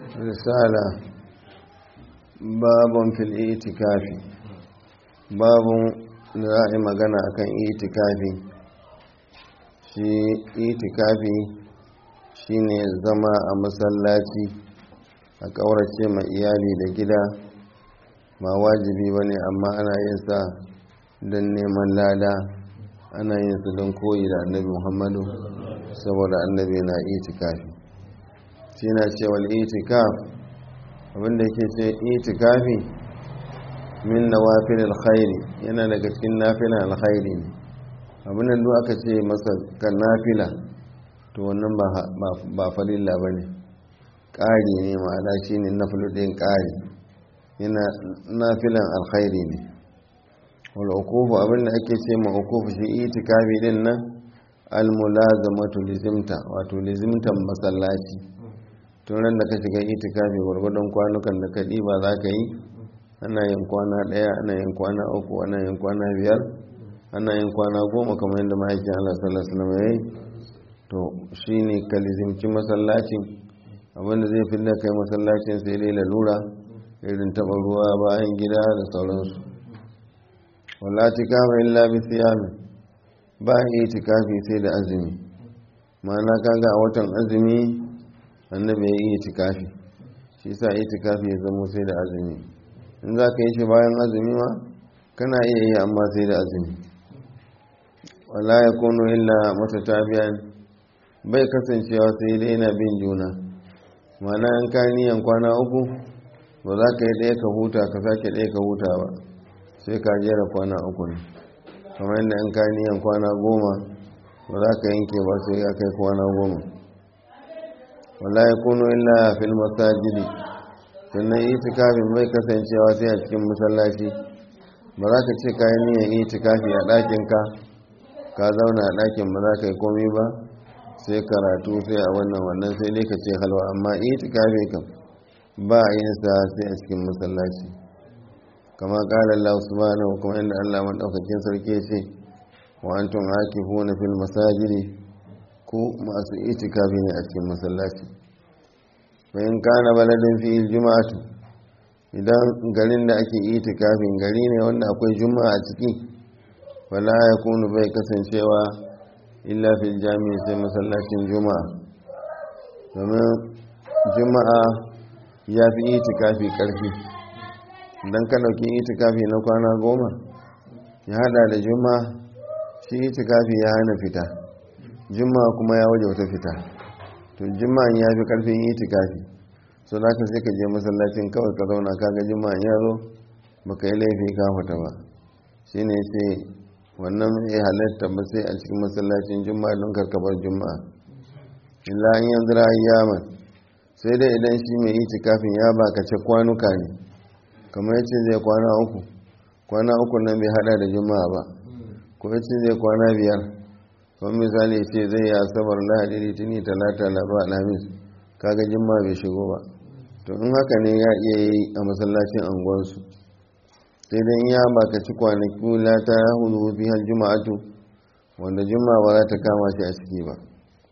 risala babun fil itikafi babun da za a yi magana akan itikafi shi itikafi shine zama a masallaci a ƙaurace ma iyali da gida ba wajibi ba ne amma ana yin sa don neman lada ana yin su don koyi da annabi muhammadu saboda annabi na itikafi shi na cewa itikaf abinda yake ce itikafi min nawafil alkhairi yana daga cikin nafila alkhairi ne abinda duk aka ce masa kan nafila to wannan ba falilla ba ne ƙari ne ma'ana shi ne na ɗin ƙari yana nafilan alkhairi ne wal ukufu abinda ake ce ma ukufu shi itikafi din nan almulazamatu lizimta wato lizimtan masallaci tun ran da ka shiga itikafi gwargwadon kwanukan da ka ɗiba za ka yi ana yin kwana ɗaya ana yin kwana uku ana yin kwana biyar ana yin kwana goma kamar yadda ma'aikin Allah sallallahu alaihi wasallam yayi to shine ka lizimci masallacin abinda zai fi da kai masallacin sai dai lalura irin taɓa ruwa bayan gida da sauransu wala tikafa illa bi siyami ba itikafi sai da azumi ma'ana kaga a watan azumi annabi ya yi itikafi shi sa itikafi ya zamo sai da azumi in za ka yi shi bayan azumi ma kana iya yi amma sai da azumi wala ya kono illa mata tabiyan bai kasancewa sai dai na bin juna ma'ana in ka niyan kwana uku ba za ka yi ɗaya ka huta ka sake ɗaya ka huta ba sai ka jera kwana uku ne kamar yadda in ka niyan kwana goma ba za ka yanke ba sai ya kai kwana goma wala ya kuno illa fil masajidi sannan itikafin bai kasancewa sai a cikin masallaci ba za ka ce kayan niyan itikafi a ɗakin ka ka zauna a ɗakin ba za ka yi komi ba sai karatu sai a wannan wannan sai dai ka ce halwa amma itikafi kam ba a yin sa sai a cikin masallaci kama kala Allah subhanahu kuma inda Allah madaukakin sarki ce wa antum akifuna fil masajidi ku masu itikafi ne a cikin masallaci fa in kana baladin fi juma'atu idan garin da ake itikafin gari ne wanda akwai juma'a a ciki wala yakunu bai kasancewa illa fil jami'i sai masallacin juma'a domin juma'a ya fi itikafi karfi don ka ɗauki itikafi na kwana goma ya hada da juma shi itikafi ya hana fita juma kuma ya waje wata fita to juma'an ya fi karfin itikafi so za ka sai ka je masallacin kawai ka zauna kaga juma'an ya zo baka yi laifi ka fita ba shi ne ce wannan ya halatta ba sai a cikin masallacin juma'a don karkabar juma'a illa an yanzu ra'ayyaman sai dai idan shi mai itikafin ya bakace kwanuka ne kamar yace zai kwana uku kwana uku nan bai hada da juma'a ba ko yace zai kwana biyar kuma misali ce zai yi asabar lahadi litini talata laraba alhamis kaga juma'a bai shigo ba to in haka ne ya iya yi a masallacin anguwansu sai dai ya bakaci kwanaki lata hudu fi har juma'atu wanda juma'a ba za ta kama shi a ciki ba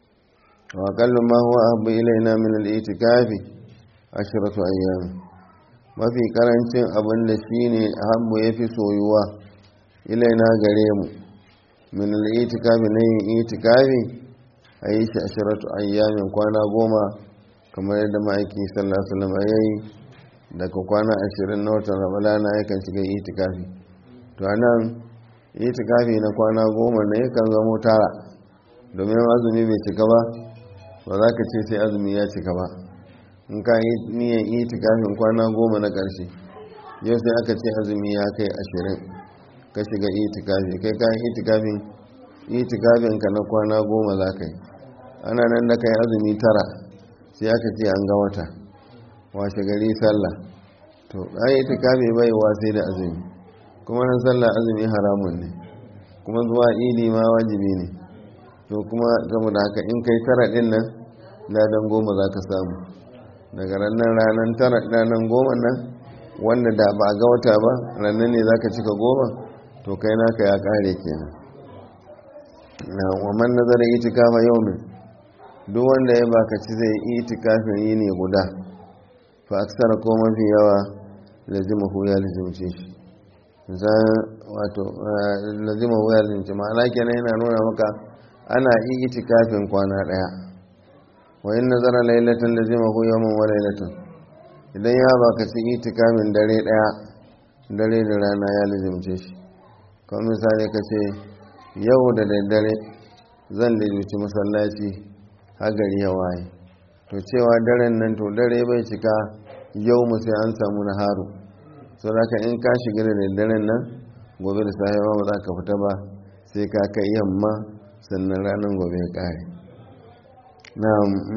وأقل ما هو أحب إلينا من الاعتكاف عشرة أيام mafi karancin abin da shi ne ahabbu ya fi soyuwa ilaina gare mu min al'itikafi na yin itikafi a yi shi ashiratu ayyamin kwana goma kamar yadda ma'aiki sallallahu alaihi ya yi daga kwana ashirin na watan ramadana yakan shiga itikafi to anan itikafi na kwana goma na yakan zamo tara domin azumi bai cika ba ba za ka ce sai azumi ya cika ba in ka yi niyan itikafin kwana goma na ƙarshe yau sai aka ce azumi ya kai ashirin ka shiga itikafi kai ka yi itikafin itikafin ka na kwana goma za ka yi ana nan da kai azumi tara sai aka ce an ga wata washe gari sallah to an yi itikafi bai wa sai da azumi kuma nan sallah azumi haramun ne kuma zuwa idi ma wajibi ne to kuma saboda haka in kai tara din nan ladan goma za ka samu daga ranar ranar tara ranar goma nan wanda da ba a ga wata ba ranar ne za ka cika goma to kai naka ya kare kenan na waman nazarin itikafa yau min duk wanda ya baka ci zai yi itikafin yi ne guda fa aksara ko mafi yawa lazimahu ya lazimce shi wato lazimahu ya lazimce ma'ana kenan yana nuna maka ana yi itikafin kwana daya wa in nazara lailatan lazimahu yawman wa lailatan idan ya baka ci itikafin dare daya dare da rana ya lazimce shi kamar misali ka ce yau da daddare zan lalace masallaci hagari ya waye to cewa daren nan to dare bai cika yau mu sai an samu na haru so da in ka shiga da daddaren nan gobe da safe ba za ka fita ba sai ka kai yamma sannan ranar gobe ya kare na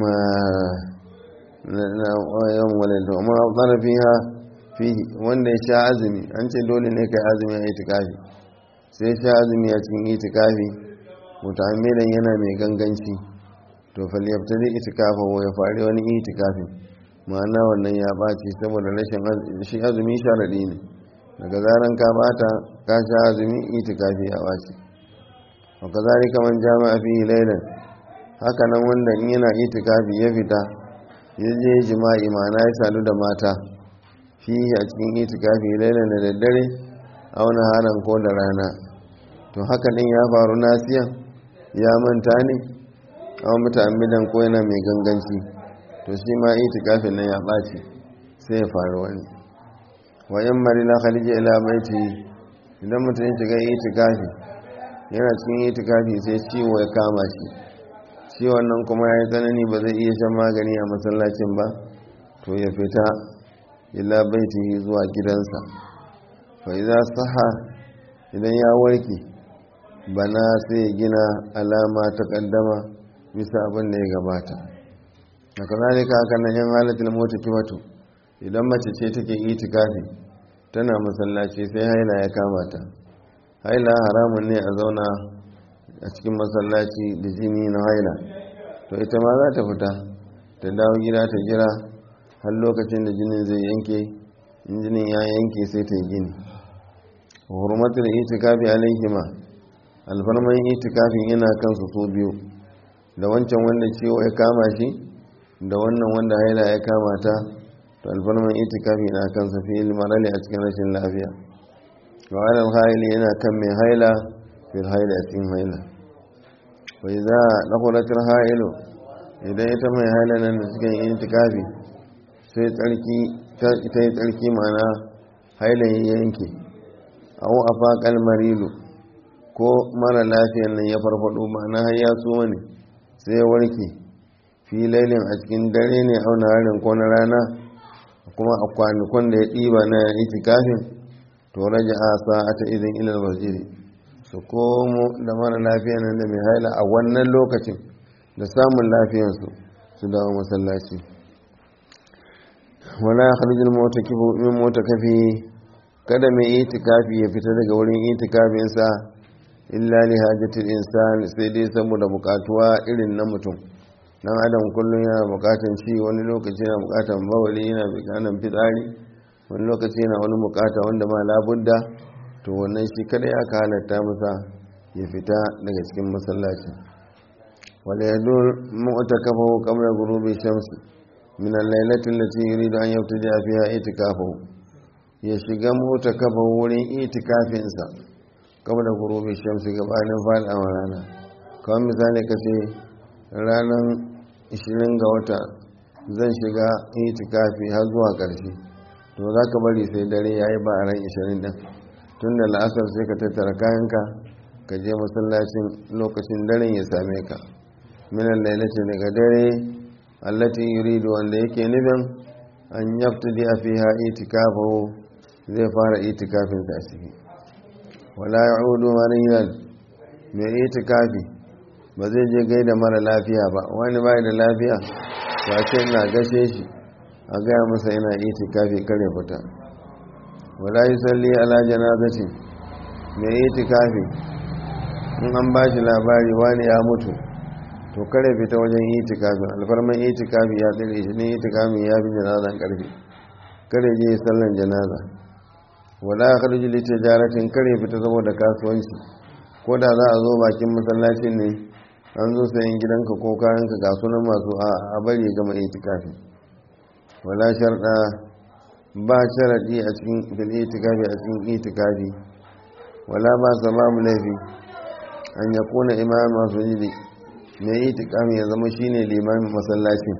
yawan walilta amma zarafi ha fihi wanda ya sha azumi an ce dole ne kai azumi a itikafi sai sha azumi a cikin itikafi mutamilan yana mai ganganci to falyabtadi itikafa wa ya fari wani itikafi ma'ana wannan ya ɓaci saboda rashin shi azumi sharadi ne daga zaran ka bata ka sha azumi itikafi ya ɓaci wa kazalika man jama'a fihi laylan haka nan wanda in yana itikafi ya fita ya je jima'i ma'ana ya sadu da mata fihi a cikin itikafi laylan da daddare auna haran ko da rana to haka din ya faru nasiyan ya manta ne a mutamidan ko yana mai ganganci to shi ma itikafin nan ya ɓaci sai ya faru wani wayan marila khalija ila baiti idan mutum ya shiga itikafi yana cikin itikafi sai ciwo ya kama shi ciwon nan kuma ya yi tsanani ba zai iya shan magani a masallacin ba to ya fita ila baiti zuwa gidansa fa idza saha idan ya warke bana sai gina alama ta kaddama bisa abin da ya gabata da kazalika haka nan yan halatul mota kibatu idan mace ce take itikafi tana masallaci sai haila ya kama ta haila haramun ne a zauna a cikin masallaci da jini na haila to ita ma za ta fita ta dawo gida ta jira har lokacin da jinin zai yanke in jinin ya yanke sai ta yi gini hurmatul itikafi alaihima alfarman itikafin yana kansu so biyu da wancan wanda ciwo ya kama shi da wannan wanda haila ya kama ta to alfarman itikafi na kansa fi marali a cikin rashin lafiya wa alal haili yana kan mai haila fil haila a cikin haila wai za a ɗakuratar hailu idan ita mai haila nan da cikin itikafi sai tsarki ta yi tsarki mana hailan yanke au a faƙal marilu ko mara lafiyan nan ya farfado ma'ana har ya so ne sai ya warke filailin a cikin dare ne auna harin ko na rana kuma a kwanakon da ya ɗiba na itikafin to raja a sa'ata izin ilal masjidi su komo da mara lafiyan nan da mai haila a wannan lokacin da samun lafiyansu su dawo masallaci wala kharijul mota kifu min mota kafi kada mai itikafi ya fita daga wurin itikafinsa illa li hajatil insan sai dai saboda bukatuwa irin na mutum dan adam kullum yana bukatan ci wani lokaci yana bukatan bawali yana bukatan fitsari wani lokaci yana wani bukata wanda ma labudda to wannan shi kada ya ka halatta masa ya fita daga cikin masallaci wala yadur mu'takafahu qabla ghurubi shamsi min al-lailati allati yuridu an yabtaja fiha itikafahu ya shiga mu'takafahu wurin itikafinsa kama da gurubi shamsi gabanin faɗawa rana kawai misali ka ce ranar 20 ga wata zan shiga itikafi har zuwa ƙarshe to za ka bari sai dare ya yi ba a ran 20 ɗin tun da la'asar sai ka tattara kayanka ka je masallacin lokacin daren ya same ka minan lailace daga dare allati yuridu wanda yake nufin an yaftadi a fiha itikafahu zai fara itikafinsa a ciki wala ya'udu mariyan mai itikafi ba zai je gaida mara lafiya ba wani bai da lafiya ba ce ina gashe shi a gaya masa yana itikafi kare fita wala yusalli ala janazati mai itikafi in an ba shi labari wani ya mutu to kare fita wajen itikafi alfarman itikafi ya tsire shi ne itikafi ya fi janazan karfi kare je sallan janaza wala ya kharji li tijaratin kare fita saboda kasuwanci ko da za a zo bakin masallacin ne an zo sayan gidanka ko kayanka ga sunan masu a bari gama itikafi wala sharɗa ba sharaɗi a cikin fil itikafi a cikin itikafi wala ba sababu laifi an ya kuna imam masujidi mai itikafi ya zama shine limamin masallacin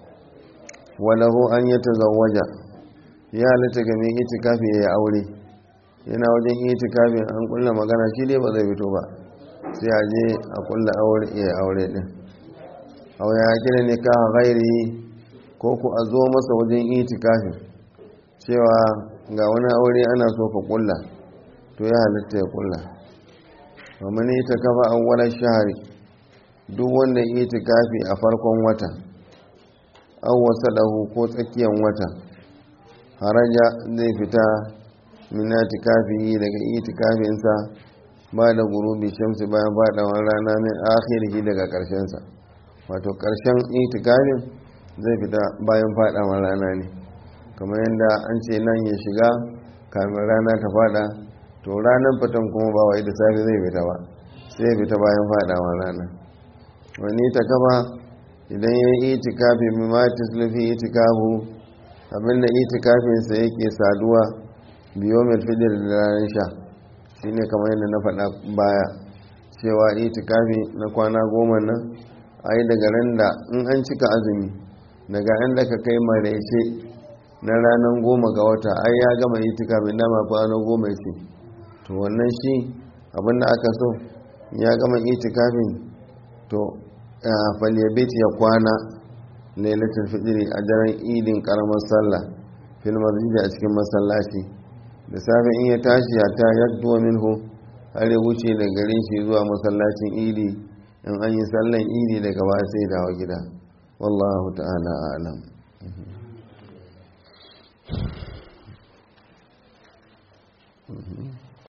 walahu an ya tazawwaja ya halitta ga mai itikafi ya aure yana wajen itikafin an kulla magana shi dai ba zai fito ba sai a je a kulla aure ya aure din aw ya kira ne ka ghairi ko ku a zo masa wajen itikafin cewa ga wani aure ana so ka kulla to ya halitta ya kulla wa man itakafa awwalan shahri duk wanda itikafi a farkon wata aw wasalahu ko tsakiyan wata haraja zai fita min itikafi daga itikafinsa ba da gurubi shamsi bayan fadawar rana min akhirihi daga karshensa wato karshen itikafin zai fita bayan fadawar rana ne kamar yadda an ce nan ya shiga kamin rana ta fada to ranar fitan kuma ba wai da safe zai fita ba sai fita bayan fadawar rana wani ta kafa idan ya yi itikafi mimma tislufi itikafu abinda itikafinsa yake saduwa biyo mai fidir da ranar sha shi ne kamar yadda na faɗa baya cewa itikafi na kwana goma nan a yi daga ran da in an cika azumi daga inda ka kai maraice na ranar goma ga wata ai ya gama itikafi dama kwana goma ce to wannan shi abinda aka so ya gama itikafin to falyabit ya kwana lailatul fitri a daren idin karamar sallah fil masjid a cikin masallaci da safe in ya tashi ya ta yadda minhu har ya wuce da garin shi zuwa masallacin idi in an yi sallan idi daga ba sai dawo gida wallahu ta'ala a'lam Mm-hmm.